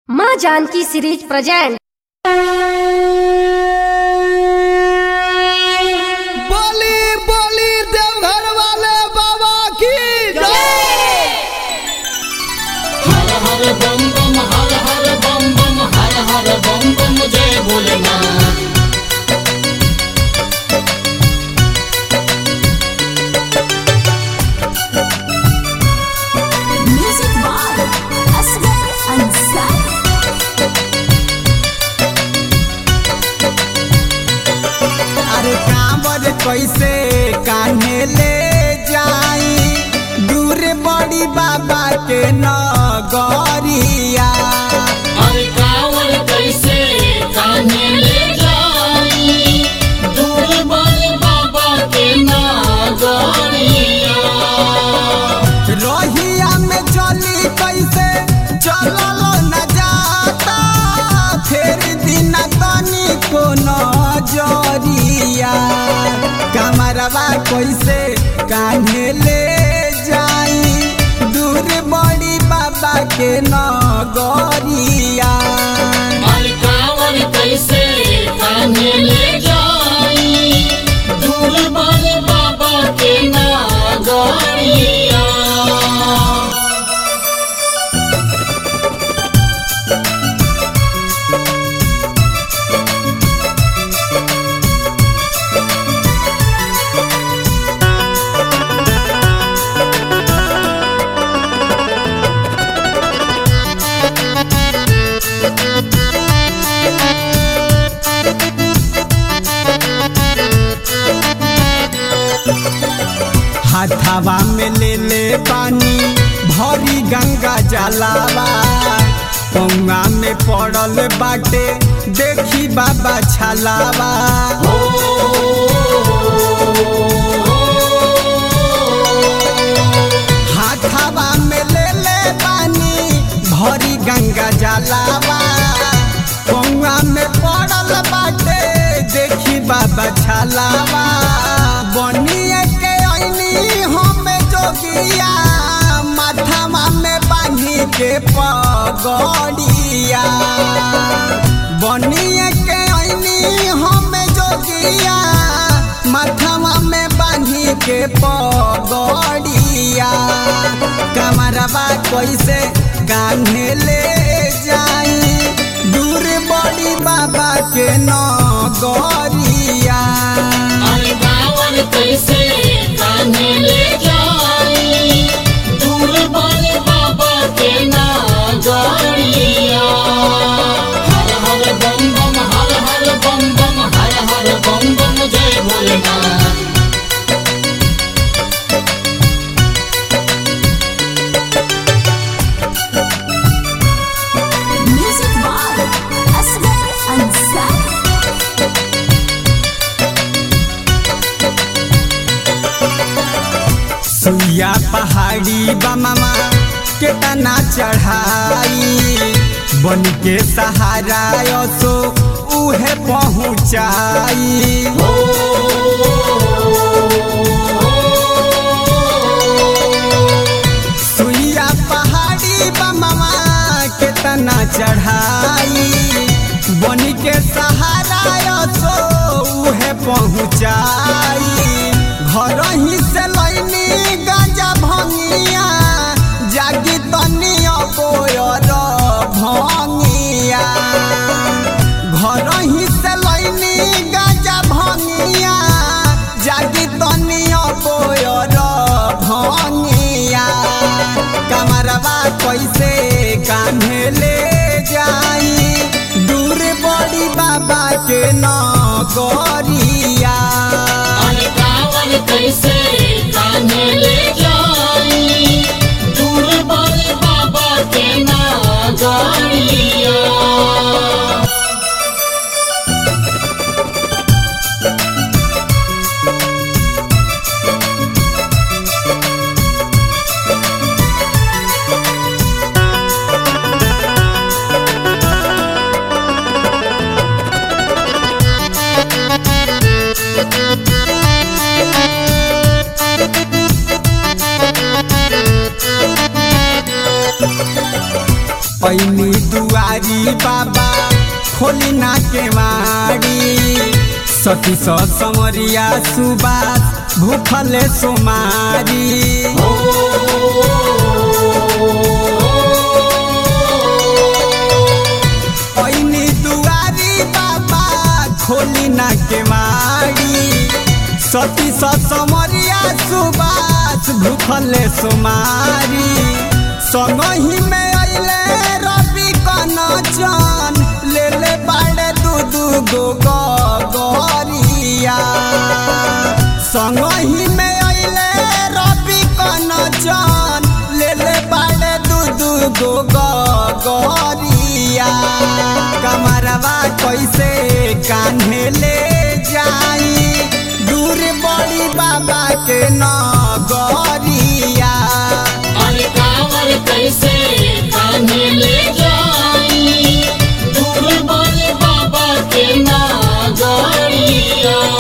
माँ Janaki series present बोली बोली देवघर वाले बाबा की जय हर हर बम बम हर हर बम बम हर हर बम बम जय Bholenath Music by Asghar Ansari. अरे कांवर कैसे कान्हे ले जाई दूर बड़ी बाबा के नगरिया अरे कांवर कैसे कान्हे ले जाई दूर बड़े बाबा के नागरिया रोहिया में चली कैसे चलल न जाता फिर दिन तनी को नजरिया कमरवा कैसे कान्हे ले जाई दूर बड़ी बाबा के नगरिया अरे कांवर कैसे कान्हे ले जाई दूर बड़े बाबा के नागरिया हाथावा में ले ले पानी भरी गंगा जलावा पौआ में पड़ल बाटे देखी बाबा छलावा हाथावा में ले ले पानी भरी गंगा जलावा पौआ में पड़ल बाटे देखी बाबा छलावा बनिए के ऐनी हम जोगिया माथावा में बांधी के पगड़िया बनिए के ऐनी हम जोगिया माथावा में बांधी के पगड़िया कमरवा कैसे कान्हे ले जाई दूर बड़ी बाबा के नगरिया अरे बावन कैसे कान्हे ले जाई दूर बड़े बाबा के नागरिया हर हर बम बम हर हर बम बम हर हर बम बम जय Bholenath Music by Asghar Ansari. सुइया पहाड़ी बममा केतना चढ़ाई बन के सहारा सो उहे पहुँचाई सुइया पहाड़ी बममा केतना चढ़ाई बन के सहारा सो उहे पहुँचाई घर ही से लैनी गांजा भंगिया जागी तनी अबोयर भंगिया घर ही से लैनी गांजा भंगिया जागी तनी अबोयर भंगिया कमरवा कैसे कान्हे ले जाई दूर बड़ी बाबा के नगरिया अरे बावन कैसे कान्हे ले जाई दूर बड़े बाबा के नागरिया पैनी दुआर दुआरी बाबा खोली ना के मारी सती स समरिया सुबास भूखले सोमारी ऐनी दुआरी बाबा खोली ना के मारी सती स समरिया सुबास भूखले सोमारी संगही में अइले रवि कनचन ले ले बाड़े दू दू गो गरिया संगही में अइले रवि कनचन ले ले बाड़े दू दू गो गरिया कमरवा कैसे कान्हे ले जाई दूर बड़ी बाबा के नगरिया अरे कांवर कैसे कान्हे ले जाई दूर बड़े बाबा के नागरिया